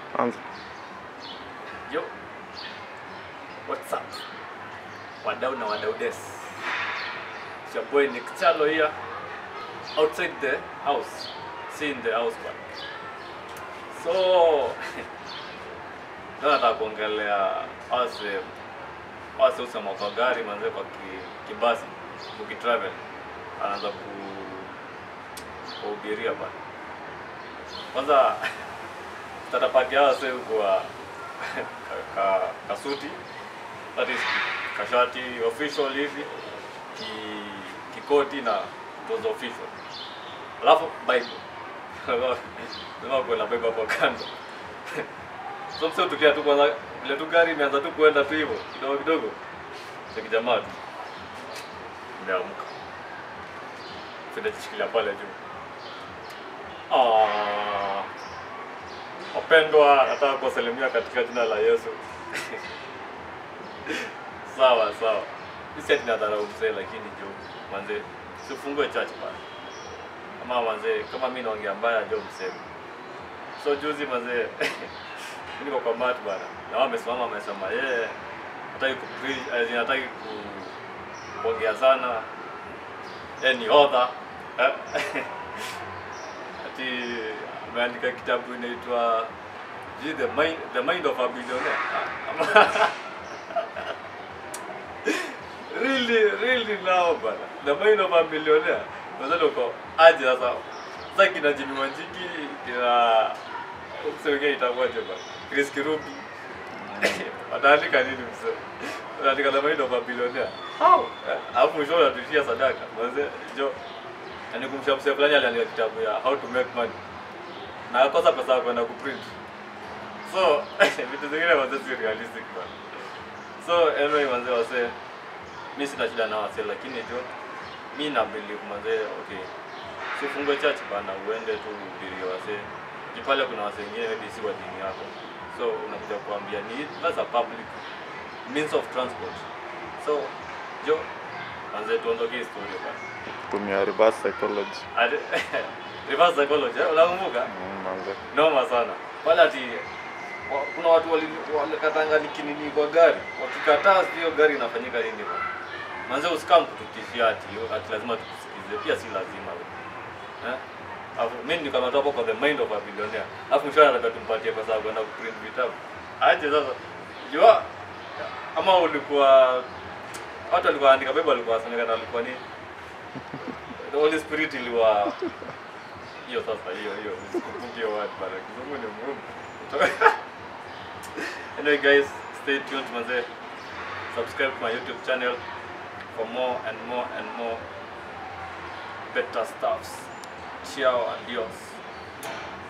Anza. Yo, what's up? Wadau na wadau des. It's your boy Nick Chalo here. Outside the house. See in the house but. So, leo nataka kuongelea wase wase usema kwa gari manze kwa ki, kibasi ukitravel anaanza ku kuhubiria bana. Kwanza tatapatia wase kwa ka, ka, kasuti that is kashati official hivi ki, kikoti na tozo official alafu bible lazima kuwe na bible hapo kando so msio tukia tu kwanza vile tu gari imeanza tu kuenda tu hivyo kidogo kidogo cha kijamaa tu imeamka finajishikilia pale juu Ah, wapendwa nataka kuwasalimia katika jina la yesu sawa sawa sisi ati nadharau mzee lakini jo manze sifungue church bana ama manze kama mi naongea mbaya jo mseme so juzi manze mi niko kwa mat bana na wao wamesimama wamesema yeye hataki ku preach, as in hataki ku kuongea sana yeye ni author Eh, ati ameandika kitabu inaitwa sijui the mind, the mind of a billionaire Ama- really really now bana the mind of a millionaire unadhani uko aje sasa sasa kina Jimmy Wanjigi kina msewengine itakuwaje bana Chris Kirubi wataandika nini msee wanaandika the mind of a billionaire how Eh, alafu mwisho unatuishia sadaka mwanze jo yani kumsha msee fulani aliandika kitabu ya how to make money na akosa pesa ya kwenda kuprint so vitu zingine manze si realistic bana so anyway manze wasee mi sina shida na wase lakini jo mi na believe manze okay sifungue church bana uende tu uhubirie wase jipale kuna wase wengine maybe si wa dini yako so unakuja kuambia ni that's a public means of transport so jo manze tuondoke historia bana Tumia reverse psychology. Ade- reverse psychology eh, unakumbuka Mm, manze. noma sana pale ati wa- kuna watu wali- walikatanga nikinini kwa gari wakikataa hiyo gari inafanyika nini bwana manze usikam kututishia ati ati lazima tukusikize pia si lazima we. eh Alafu mimi ndio kama hapo kwa the mind of a billionaire alafu mshahara anataka tumpatie pesa ya kwenda kuprint vitabu aje sasa jua ama ulikuwa watu walikuwa andika bible walikuwa wasemekana walikuwa nini the holy spirit iliwa hiyo sasa hiyo hiyo usikumbuke hiyo word bana kizungu ni muhimu anyway guys stay tuned manze subscribe to my youtube channel for more and more and more better stuffs ciao adios